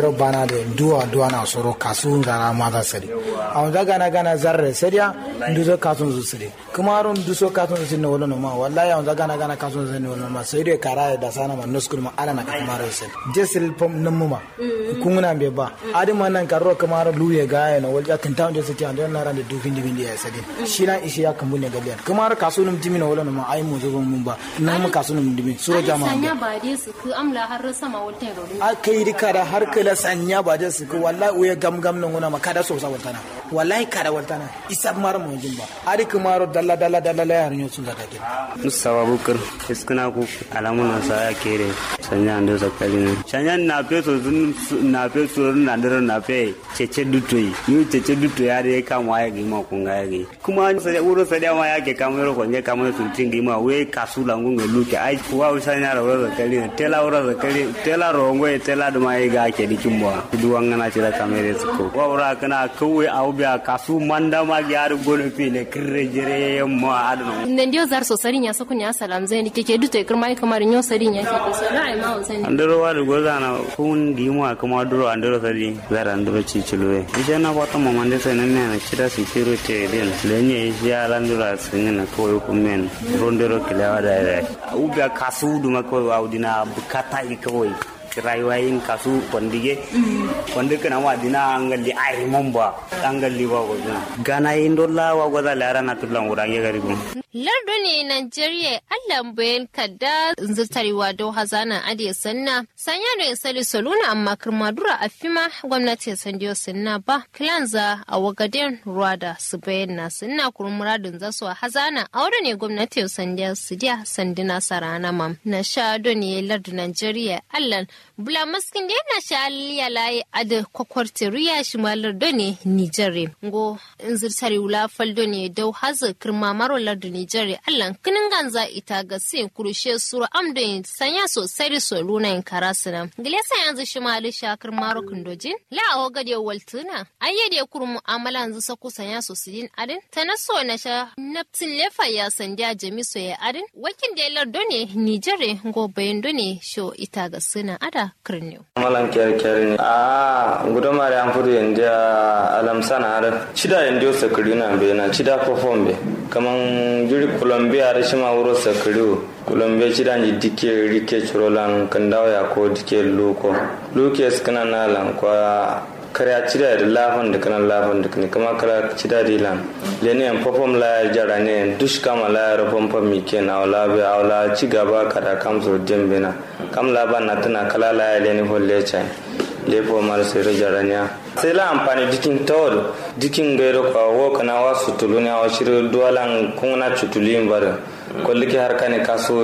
sayro bana de duwa duwa na soro kasu ngara maza sari awon da gana gana zarre sariya nduso kasun su sari kuma ron nduso kasun su ne wala no ma wallahi awon da gana gana kasun su ne wala ma sai dai kara da sana ma nuskul ma ala na ka kuma ro sari jesil pom namu ma kunguna be ba adi ma nan karo kuma ro luye ga ya no walja kan tawo jesil ti andon na ran da dufin dufin ya sadi shi na ishi ya kan bunne galiyan kuma ro kasun num timi no wala no ma ai mu zo mun ba nan mu kasun num dimi so jama'a sanya ba dai su ku amla har sama walta ro a kai rika da har kala sanya ba da su ko wallahi uye gam gam nan gona makada so sa waltana wallahi kada waltana isa mar mo jimba ari kumaro dalla dalla dalla la yar nyo sun zata ke musawa bukar iskuna ku alamuna sa ya kere sanya ando zakali ne sanya na pe so na pe so na dero na pe cece dutoi yu cece dutoi ya de kam wa ya gi ma kun ga gi kuma sai uro sai da ma ya ke kam ro ko ne kam so tin gi ma we kasu la ngunga luke ai wa sanya ro zakali ne tela ro zakali tela ro ngwe tela da mai ga ke dikin bo duwan ngana ci da kamere su ko wa ura kana kawai au biya kasu manda ma gyar gono fi ne kirre jere ma adno nan dio zar so sarin ya so kunya salam zai ni keke dute kirma kamar nyo sarin ya ke so na ai ma zai andoro wa dugo zana kun di mu kuma duro andoro sari zara andoro ci ciluwe ije na wata mama de sai nan ne cida security din lenye ya landura sun na kawai ku men rondero kilawa da da u biya kasu duma kawai wa udina bukata kawai rayuwa yin kasu kwandige kwandi kana wa dina angalli ai momba angalli ba ko gana yin dolla wa goza lara na tulan wurange gari gun lardo ne Najeriya Allah bayan kadda zirtarewa do hazana ade sanna sanya da sali soluna amma kirmadura a fima gwamnati sandiyo sanna ba kilanza a wagaden ruwada su bayan na sanna kurun muradin zasu a hazana a wadda ne gwamnati sandiya su diya sandina sarana mam na sha do ne lardo Najeriya Allah bula maskin da yana sha aliya layi ada kwakwarti riya shi malar do ne Nijere ngo zirtare wula faldo ne dau haza kirma maro lardo Nijere Allah kinin ganza ita ga sin kurushe suru amdo sanya sosai da so luna in karasina gile sa yanzu shi mali shakar maro kundojin la a gade waltuna ayyade kur mu'amala yanzu sako sanya so sidin adin ta na so na sha naftin lefa ya sandiya jami so ya adin wakin da lardo ne Nijere ngo bayan do ne sho ita ga sina ada kirniyo malan kyar kyar ne a guduma da an fudu yanzu alamsana har cida yanzu sakari na be na cida perform be kaman jiri colombia da shi ma wuro sakari colombia cida ni dike rike churolan kandawa ya ko dike luko luke skana na lan kwa kare cida da lafan da kanan lafan da kane kama kala cida di lan lene yan perform la jara ne dush kama la ra pom pom mi ken awla be awla ci gaba kada kam so dembe na kam la ban na tana kala la lene holle chai lefo mar sere jaranya sai la amfani dikin tawar dikin gairo kwa wo kana wa sutulu ne wa shiru duwalan kuna cutulin bar kolli ki harka ne kaso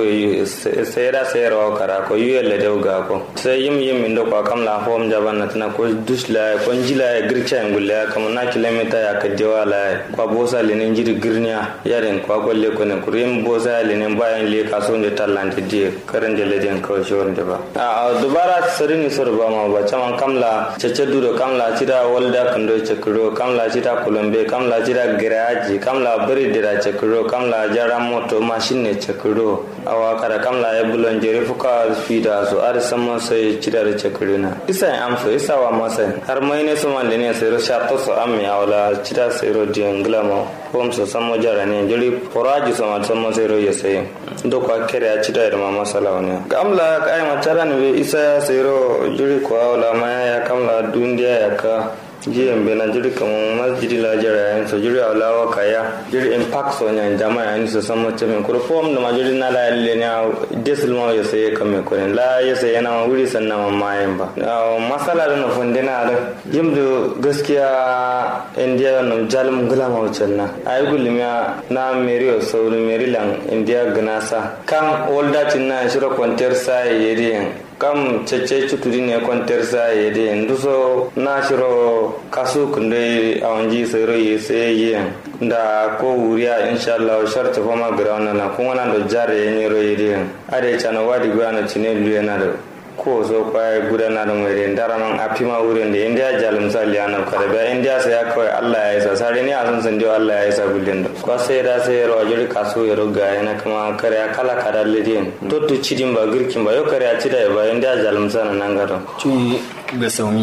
sayra sayra kara ko yuyel da ga ko sai yim yim indo kwa kam la hom jaban na tana ko dusla ko njila ya gircha ngulla kam na kilomita ya ka dewa la kwa bosa le ne jiri girnya yaren kwa golle ko ne kurim bosa le ne bayan le kaso ne tallante die karan jele den ko shor de ba a dubara sarini sor ba ma ba chama kamla cece duro kamla cida walda kando cekro kamla cida kolombe kamla cida garaji kamla bari dira cekro kamla jara moto machine ne cekro awa kada kamla ya bulon jere fuka fida so ar sama sai cida da cekro na isa am so isa wa masa har mai ne so man ne sai ro sha to so am ya wala cida sai ro di nglama kom so samo jara ne jeri poraji so man samo sai ro ya sai do kwa kere ya cida da mama salawane kamla kai matara ne isa sai ro jeri kwa wala ma ya kamla dundiya ya ka jiyan bena jiri kamu masjidi la jara yan so jiri awla wa kaya jiri impact so nya jama ya ni so samo cheme kuro form da majiri na la le nya desul ma yo sai kame ko la ya sai yana ma wuri sannan ma mayen ba masala da na fundina da yimdu gaskiya india no jalum gula ma wucenna ay gulmiya na meriyo so merilan india gnasa kan olda tinna shiro konter sai yedi kam cece cutudi ne kwantar sa ya de nduso na shiro kasu kunde awanji sero ye se ye da ko wuriya inshallah sharta fama ground na kuma na do jare ye ro ye de ade chana wadi gwana chine luye na do ko so kwaya gudana da mai rendara man a fima wurin da indiya jalum sali ana kada ba indiya sai ya kawai allah ya isa sare ni a san san allah ya isa gullin da kwa sai da sai ro jiri kaso ya roga yana kuma kare ya kala kada lidin to to cidin ba girkin ba yo kare ya cida ba indiya jalum sana nan gado ci ga saumi